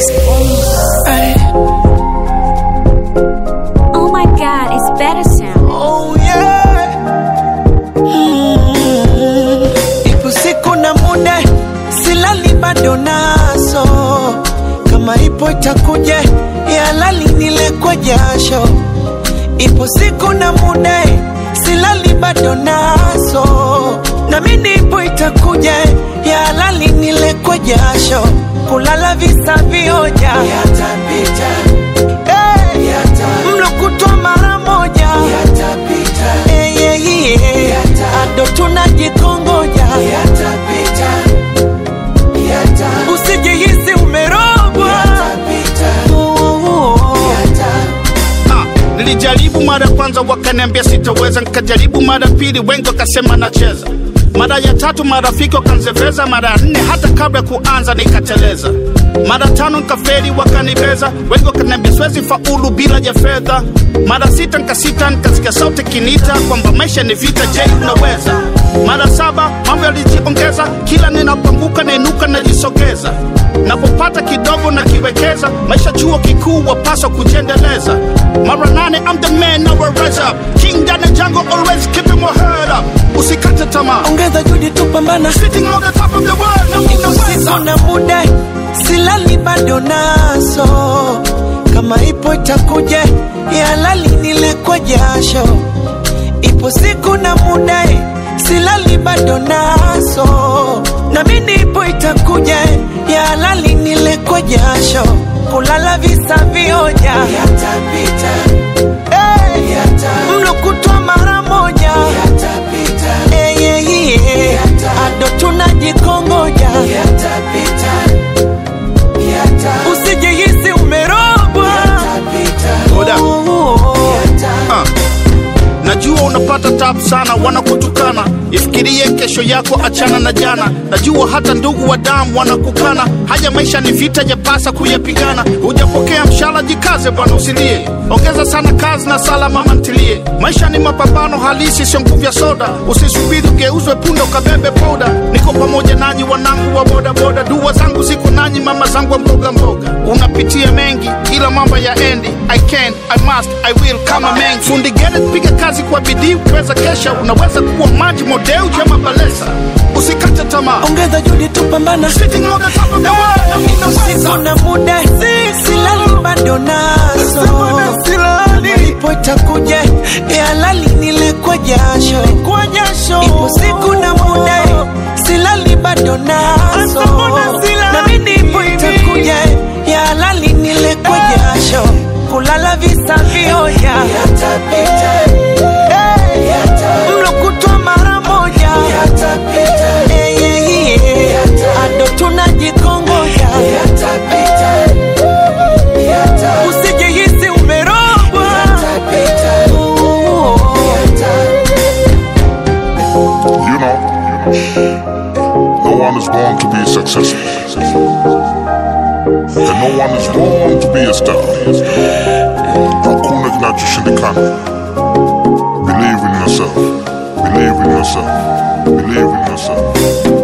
Ay, Oh my god, it's better sound. oh yeah. Mm. Ipo siku na muda silali bado naso, kama ipo itakuja ya lali nile kwa jasho. Ipo siku na muda silali bado naso, na mimi ipo itakuja ya lali nile kwa jasho. Kulala visa vioja yatapita, hey. mlo kutwa mara moja yatapita, hey, yeah, yeah. ado tunajikongoja yatapita, usijihisi umerogwa Oh, oh, oh. Ah, nilijaribu mara ya kwanza wakaniambia sitaweza, nikajaribu mara ya pili, wengi wakasema nacheza. Mara ya tatu marafiki wakanzeveza, mara ya nne hata kabla ya kuanza nikateleza. Mara tano nikaferi wakanibeza, wengi wakaniambia siwezi faulu bila ya fedha. Mara sita nikasita, nikasikia sauti kinita kwamba maisha ni vita, je, unaweza? Mara saba mambo yalijiongeza, kila ninapoanguka nainuka najisogeza napopata kidogo na kiwekeza maisha chuo kikuu wapaswa kujiendeleza mara nane I'm the man now I rise up king down the jungle always keeping my head up usikate tamaa ongeza juhudi tupambana sitting on the top of the world na Ipo unaweza siku na muda silali bado naso, kama ipo itakuja ya lali nile kwa jasho. Ipo siku na muda silali bado naso, na mimi ipo itakuja ya lali nile kwa jasho. Kulala visa vioja yatapita, hey. mlo kutwa mara moja yatapita, hey, yeah, yeah. ado tunajikongoja yatapita, usijihisi umerogwa Hold up. Oh, oh, oh. Ah. najua unapata tabu sana wanakutukana ifikirie kesho yako achana na jana najua hata ndugu wa damu wanakukana haya maisha ni vita yapasa kuyapigana hujapokea mshala jikaze bwana usilie ongeza sana kazi na sala mama ntilie maisha ni mapambano halisi sio nguvu ya soda usisubiri ugeuzwe punda ukabebe poda niko pamoja nanyi wanangu wa bodaboda dua zangu ziko nanyi mama zangu wa mboga mboga unapitia mengi ila mambo ya endi i can i must i will kama mengi fundi gere piga kazi kwa bidii ukiweza kesha unaweza kuwa maji modeu jama balesa usikate tamaa ongeza juhudi tupambana Sitting on the top of the world, na usiku unaweza. na muda silali bado naso ipo itakuja ya lali nile kwa jasho ipo siku na muda silali bado naso na mimi ipo itakuja ya lali nile kwa jasho kulala visa vioja yatapita mlo kutwa mara moja Eh, yeah, yeah. ado tunajikongoja usijihisi umerogwa Oh, oh, oh. You know, no one is born to be successful. And no one is born to be a star. Hakuna kinachoshindikana. Believe in yourself. Believe in yourself. Believe in yourself.